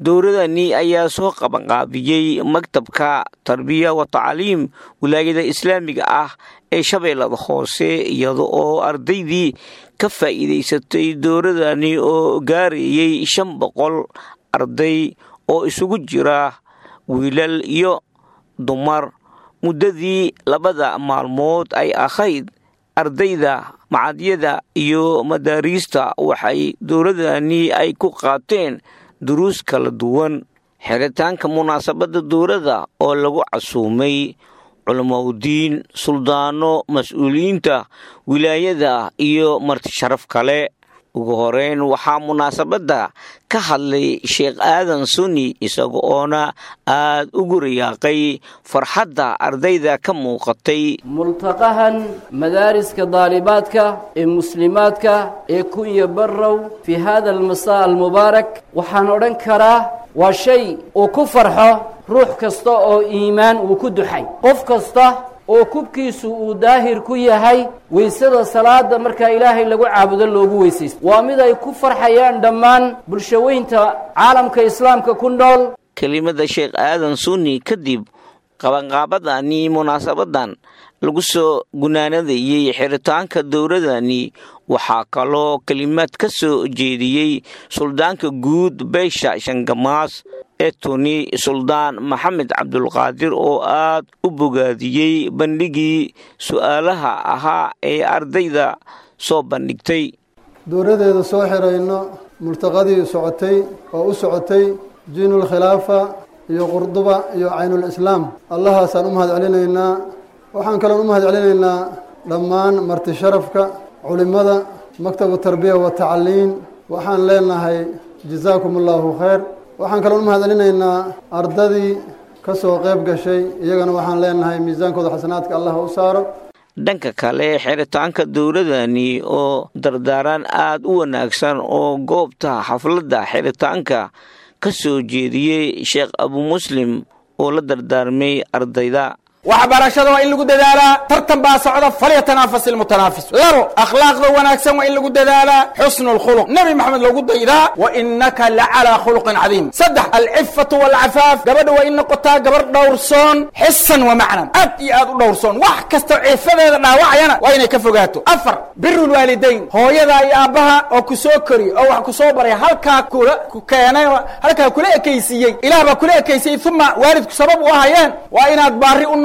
dowladani ayaa soo qabanqaabiyey maktabka tarbiya wa tacliim wilaayada islaamiga ah ee shabeellada hoose iyada oo ardaydii ka faa'iidaysatay dowladani oo gaarayey shan boqol arday oo isugu jira wiilal iyo dumar muddadii labada maalmood ay ahayd ardayda macadyada iyo madaariista waxay dowladani ay ku qaateen duruus kala duwan xiritaanka munaasabadda dowladda oo lagu casuumay culamaudiin suldaano mas-uuliyiinta wilaayada iyo marti sharaf kale ugu horeyn waxaa munaasabadda ka hadlay sheekh aadan suni isaga oona aad ugu riyaaqay farxadda ardayda ka muuqatay multaqahan madaariska daalibaadka ee muslimaadka ee kunya barrow fii hada almasaa almubaarak waxaan odhan karaa waa shay uu ku farxo ruux kasta oo iimaan uu ku duxay qof kasta oo kubkiisu uu daahir ku yahay weysada salaada markaa ilaahay lagu caabudo loogu weysaysto waa mid ay ku farxayaan dhammaan bulshaweynta caalamka islaamka ku nool kelimada sheekh aadan sunni kadib qabanqaabadani munaasabadan lagu soo gunaanadayey xiritaanka dowladani waxaa kaloo kelimaad ka soo jeediyey suldaanka guud beesha shangamaas ee tuni suldaan maxamed cabdulqaadir oo aad u bogaadiyey bandhigii su'aalaha ahaa ee ardayda soo bandhigtay dowladeeda soo xirayno multaqadii socotay oo u socotay jiinul khilaafa iyo qurduba iyo caynul islaam allahaasaan u mahad celinaynaa waxaan kaloon u mahad celinaynaa dhammaan marti sharafka culimmada maktabu tarbiya wa tacliin waxaan leenahay jazaakum allahu khayr waxaan kaloon u mahad celinaynaa ardadii ka soo qayb gashay iyagana waxaan leenahay miisaankooda xasanaadka allah u saaro dhanka kale xiritaanka dowladani oo dardaaran aad u wanaagsan oo goobta xafladda xiritaanka ka soo jeediyey sheekh abu muslim oo la dardaarmay ardayda waxbarashada waa in lagu dadaalaa tartan baa socda falyatanafas ilmutanaafis labo akhlaaqda wanaagsan waa in lagu dadaalaa xusnu lkhuluq nebi maxamed loogu daydaa wa inaka lacalaa khuluqin cadiim saddex alcifatu walcafaaf gabadha waa in noqotaa gabar dhowrsoon xisan wa macnan aad iyo aad u dhowrsoon wax kastoo cifadeeda dhaawacayana waa inay ka fogaato afar biru lwaalidayn hooyada iyo aabbaha oo ku soo kori oo wax ku soo baray halkaa kula ku keenay halkaa kula ekaysiiyey ilaah baa kula ekaysiyey uma waalidku sabab u ahayeen waa inaad baari u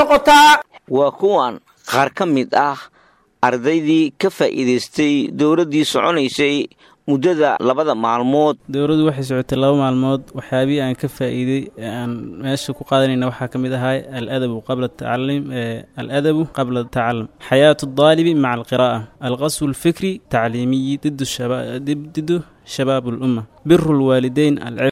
waa kuwan qaar ka mid ah ardaydii ka faa'iidaystay dowladdii soconaysay muddada labada maalmood dowladdu waxay socotay laba maalmood waxyaabihii aan ka faa'iiday ee aan meesha ku qaadanayna waxaa ka mid ahay aladabu qabla tacalim aladabu qabla tacalum xayaatu daalibi maca alqiraa'a alqaswu alfikri tacliimiyi didu shabaab alumma biru lwaalideyn